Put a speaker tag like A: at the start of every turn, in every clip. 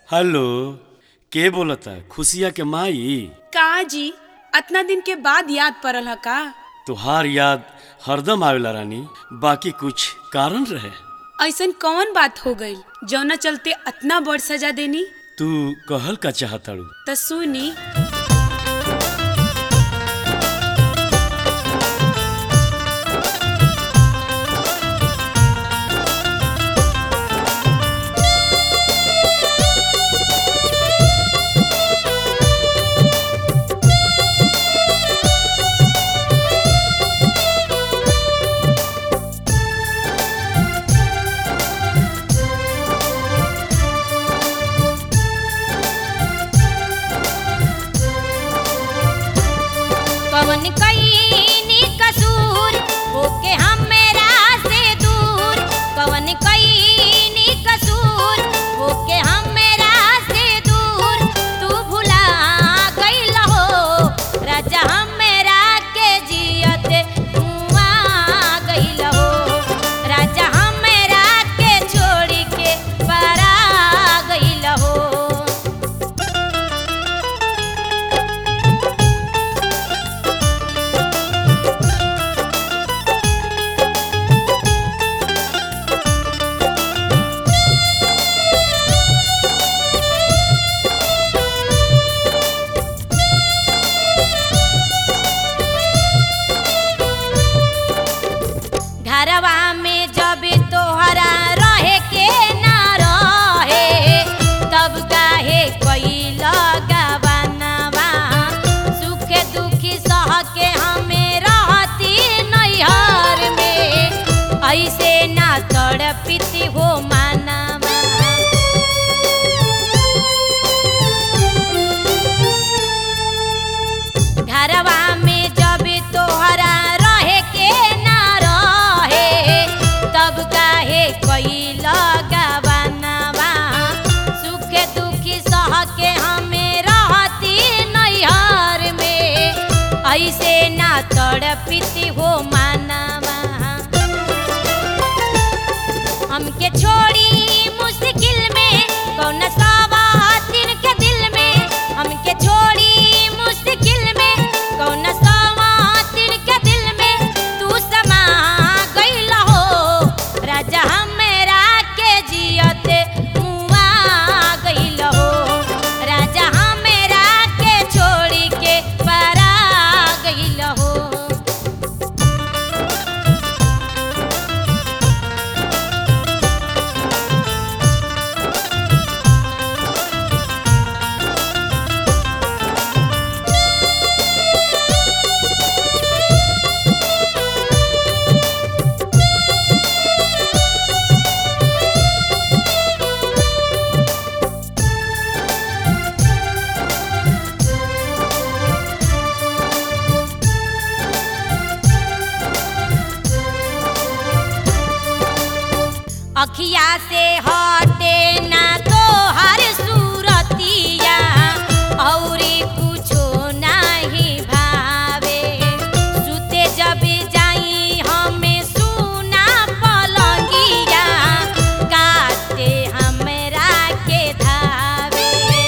A: hello के बोलता खुशिया के माई
B: का जी अतना दिन के बाद याद पड़ल ह का
A: तुहार याद हरदम आवेला रानी बाकी कुछ कारण रहे
B: ऐसन कौन बात हो गई जौना चलते अतना बड़ सजा देनी
A: तू कहल का चाहताड़ू
B: त सुनी
C: कवन कईनी कसूर होके हमरा से दूर कवन कईनी कसूर होके हमरा से दूर तू भुला गइल हो राजा हमरा के जियते मुआ गइल हो राजा हमरा के छोड़ के परा गइल हो घरवा में जब तोहरा रहे के ना रहे तब काहे कैल गवनवा सुख दुखी सह के हमें रहती नैहर में ऐसे ना तड़पिती हो मानवा घरवा में जब तोहरा रहे के ना रहे तब काहे कैल गवनवा सुख दुखी सह के हमें रहती नैहर में ऐसे ना तड़पिती हो मानवा हमके छोड़ी मुश्किल में कौन सवातिन के दिल में हमके छोड़ी मुश्किल में कौन सवातिन के दिल में तू समा गइल हो राजा हमरा के जियते मुआ गइल हो राजा हमरा के छोड़ी के परा गइल हो अखिया से हटे ना तो हर सूरतिया औरी कुछो नहीं भावे सुते जब जाई हमें सुना पलंगिया काटे हमरा के धावे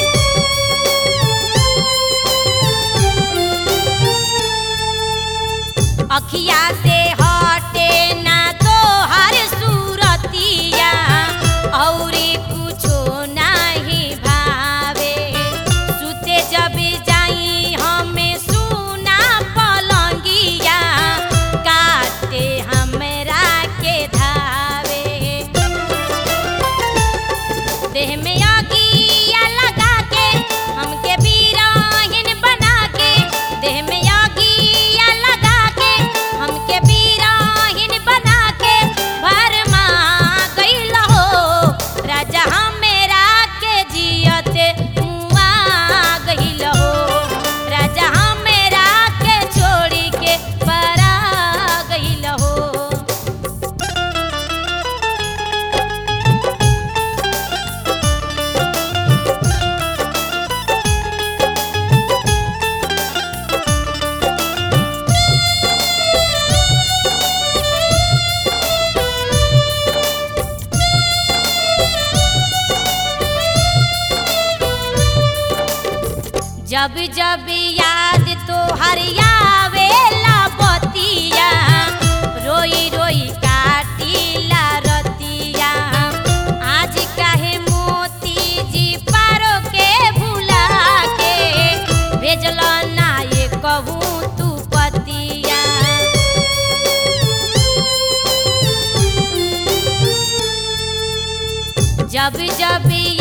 C: अखिया से हटे ना तो हर सूरतिया औरी कुछो नहीं भावे सुते जब जाई हमें सुना पलंगिया काटे हमरा के धावे देह में आगिया लगा के हमके बीराहिन बना के देह में आगिया लगा के हमके बीरा जब याद तो हरियावेला बतिया रोई रोई काटीला रतिया आज काहे मोती जी पारो के भुला के भेजल ना ये कहूँ तू पतिया जब जब